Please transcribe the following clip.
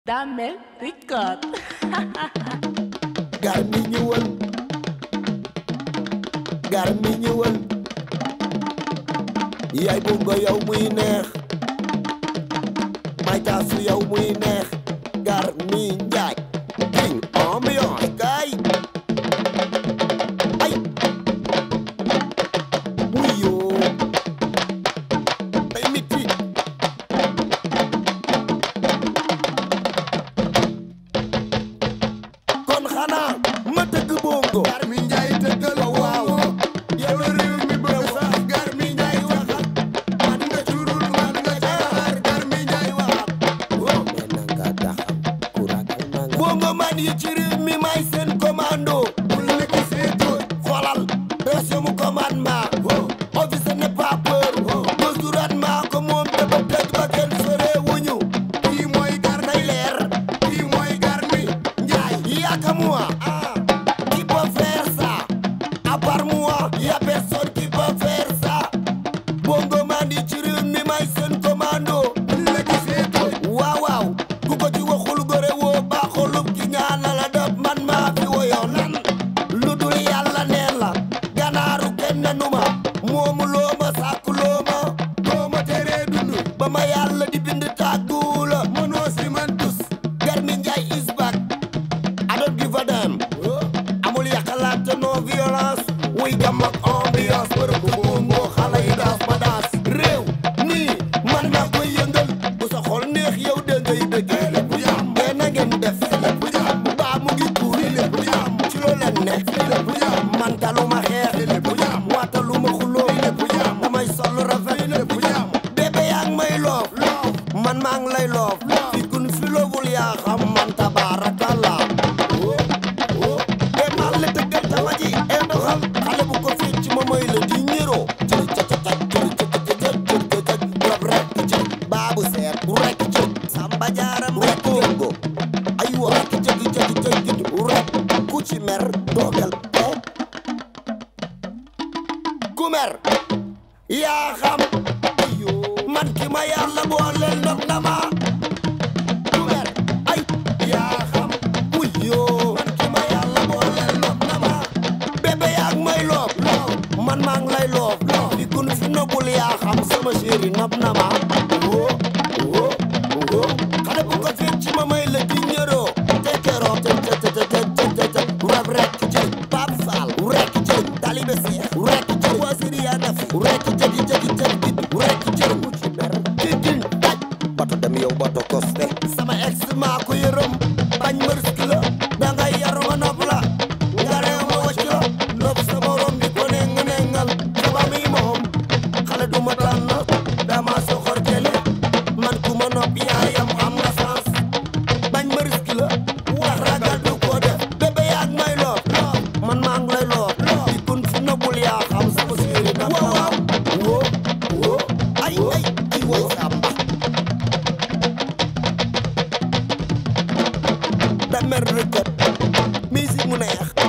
Damel Record. gar mi ñëwal gar mi ñëwal yaay bungo yow muy neex may taasu yow muy neex gar mi njaay king ambiance kay ay wuyo day miti kon xanaa ma tëgg bongo gar mi njaay tëggal waaw yow la réew mi bëgg sax gar mi njaay waxal man nga curul man nga jaar gar mi njaay waxal waaw mais na nga daxam ku ragal na nga bongo man yi ci réew mi may seen commando bul la gisee tóor xoolal région mu commandement office n'est pas peur mesure maa ko moom te ba tëj ba kenn sore wuñu kii mooy gar nay leer kii mooy gar mi njaay yaka moi qui peut faire ça à part moi y a personne qui peut faire ça bongo man yi ci réew mi may seen commando la gisee tóor waaw waaw ku ko ci waxul gore woo baaxulub ki ñaana la def man maa fi woyoon nan lu dul yàlla neen la ganaaru kenn numa moomu loo ma sàkku loo ma doo ma teree dund ba ma yàlla di bind tàggu la mënoo si man tus Garmi Njaay is back I don't give a damn amul yàqalaat te non violence wuy gam ak ambiance bërëb bu moom moo xale yi daas ma daas réew nii man naa koy yëngal bu sa xol neex yow da ngay bëggee lépp yam ngeen na ngeen def lépp yam baa mu ngi tuuri lépp yam ci loo leen ne lépp yam man taluma xeex lépp yam waataluma xuloo lépp yam damay sol rafet lépp yam bébé yaa ngi may loof man maa ngi lay loof fi kun fi looful yaa xam man tabaarakalla e maa la tëggal tama ji e doxal xale bu ko fecc ma may la di ñëroo jël cacacaj jël cacacaj jël cacaj rob rek jël baabu seet rek jël samba jaaram rek jëngo aywa rek jëgi jëgi jëgi rek ku ci mer doogal e ku mer yaa xam ayo man ki ma yàlla booleel ndox na ma ku mer ay yaa xam wuyoo man ki ma yàlla booleel ndox na ma bébé yaa ngi may loob man maa ngi lay loob fi kun fi nobul yaa xam sama chéri nopp na ma woo woo woo xale bu ko fecc ma may la di ñëroo te keroo te te te te te te te rab rek jël Pape Fall rek jël Talibé Seex rek jël wasiri yaa def rek jëgi jëgi jëgi rek jël mu ci ber di din daj bato dem yow bato koste sama ex maa ko yërëm bañ ma risque la da ngay yaru ma nopp la nga reew ma wacc la nopp sa morom di ko neng nengal saba mi moom xale du ma tànn dama soxor kele man ku ma nopp yaayam am nga sens bañ ma risque la wax ragal du ko def bébé yaa ngi may loof man maa ngi lay loof di kun fi nobul yaa xam sama séeri na waaw woo woo ay ay ay woy samba Damel Record musique mu neex